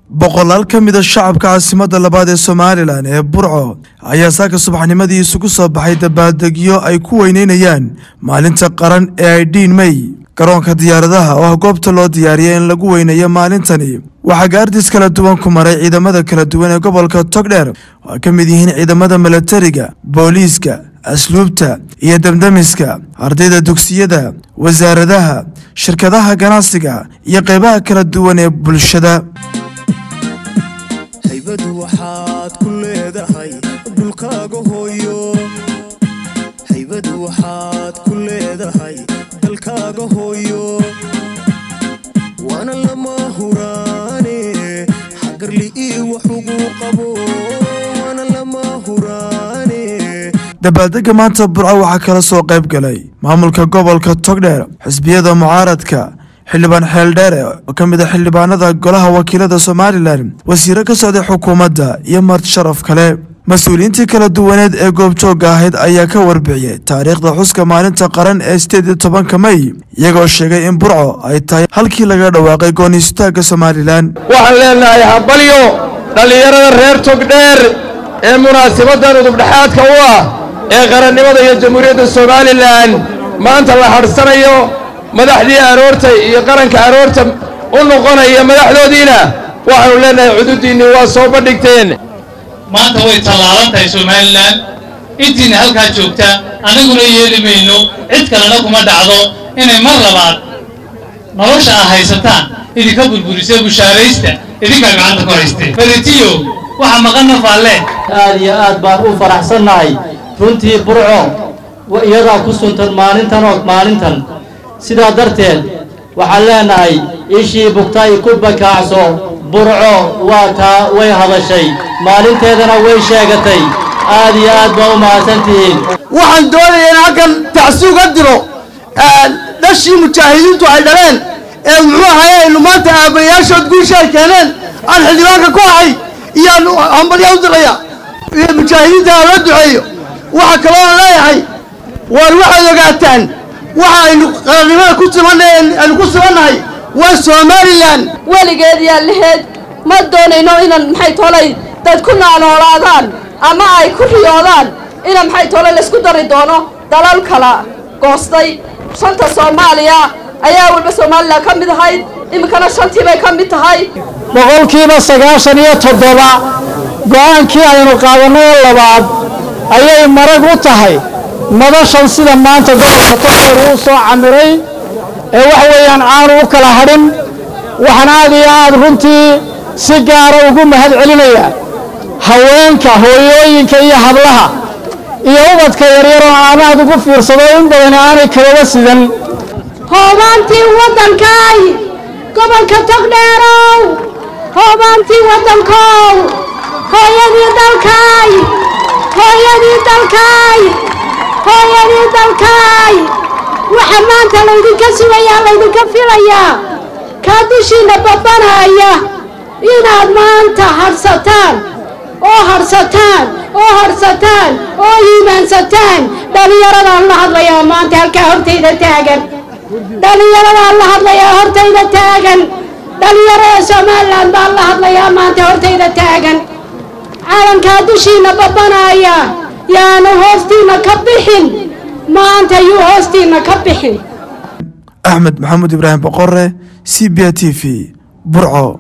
boqolaal ka mida shacabka caasimadda labaad ee somalilan ee burco ayaa saaka subaxnimadii isugu soo baxay dabaaldegyo ay ku weyneynayaan maalinta qaran ee ay dhiin mey garoonka diyaaradaha oo ah goobta loo diyaariyay in lagu weyneeyo maalintani waxaa gaardis kala duwan ku maray ciidamada kala duwan ee gobolka togdheer oo ay ka mid yihiin ciidamada milatariga booliiska asluubta iyo damdamiska ardayda dugsiyada wasaaradaha shirkadaha ganacsiga iyo qeybaha kala duwan ee bulshada haybadu waxaad ku leedahay dhulkaaga hooyo haybadu waxaad ku leedahay dalkaaga hooyo waana lama huraane xagarli ii wax ugu qabo waana lama huraane dabaaldega maanta burco waxaa kala soo qayb galay maamulka gobolka togdheer xisbiyada mucaaradka xildhibaan xeeldheere oo ka mid a xildhibaanada golaha wakiilada somalilan wasiiro ka socday xukuumadda iyo marti sharaf kale mas-uuliyiintii kala duwaneed ee goobjoogga ahayd ayaa ka warbixiyey taariikhda xuska maalinta qaran ee sideed iyo tobanka mey iyagoo sheegay in burco ay tahay halkii laga dhawaaqay goonistaagga somalilan waxaan leenahay habalyo dhallinyarada reer togdheer ee munaasabaddan udubdhexaadka u ah ee qarannimada iyo jamhuuriyadda somalilan maanta la hadhsanayo madaxdii aroorta iyo qaranka aroorta u noqonaya madaxdoodiina waxaanu leenahay cududiinni waa soo bandhigteen maanta way tallaalan tahay somalilan intiina halkaa joogta annaguna yeeli mayno cid kalena kuma dhacdo inay mar labaad nolosha aa haysataan idinka burburisee bushaaraysta idinkaa gacanta ku haystee beritiyo waxa maqanna faalle aad iyo aad baan u faraxsannahay runtii burco iyadaa ku suntan maalintan oo maalintan sidaa darteed waxaan leenahay ishii bugtay ku bakaacso burco waa taa way hadashay maalinteedana way sheegatay aad iyo aad baa u mahadsantihiin waxaan doonayaa in halkan tacsi uga diro dhashii mujaahidiintu ay dhaleen ee muxuu ahaye aynu maanta aabbayaashood guusha ay keeneen aan xildhibaanka ku ahay iyaan hambalya u diraya iyo mujaahidiinta aan la duceeyo waxaa kaloo aan leeyahay waar waxaad ogaataan waxa aynu qarannimada ku simanay aynu ku simannahay waa somalilan weligeed yaa laheed ma doonayno inaan maxay tolay dad ku naanoolaadaan ama ay ku riyoodaan ina maxay tolay laysku dari doono dalal kala goostay shanta soomaaliya ayaa walba somalilan ka mid ahayd iminkana shantii bay ka mid tahay boqolkiiba sagaashan iyo toddoba go'aankii aynu qaadanay ee labaad ayay marag u tahay madashan sida maanta gobolka togdheer uu soo camiray ee wax weeyaan aanu u kala hadhin waxaan aad iyo aad runtii si gaara ugu mahad celinayaa haweenka hooyooyinka iyo hablaha iyo ubadka yaryaroo aanaad ugu fiirsado in badan aanay kalaba sidan hoobaantii waddankaay gobolka togdheerow hoobaantii waddankow hooyadii dalkaay hooyadii dalkaay hooyadii dalkaay waxa maanta laydinka sugayaa laydinka filayaa kaa dushiinna babbanaya inaad maanta hadhsataan oo hadhsataan oo hadhsataan oo iimaansataan dhallinyaradaan la hadlayaa maanta halkaa hortayda taagan dhallinyaradaan la hadlayaa hortayda taagan dhallinyarada somalilan baan la hadlayaa maanta hortayda taagan caalankaa dushiinna babbanaya yaanu hoostiinna ka bixin maanta yuu hoostiinna ka bixin axmed maxamuud ibraahim boqore c b a t v burco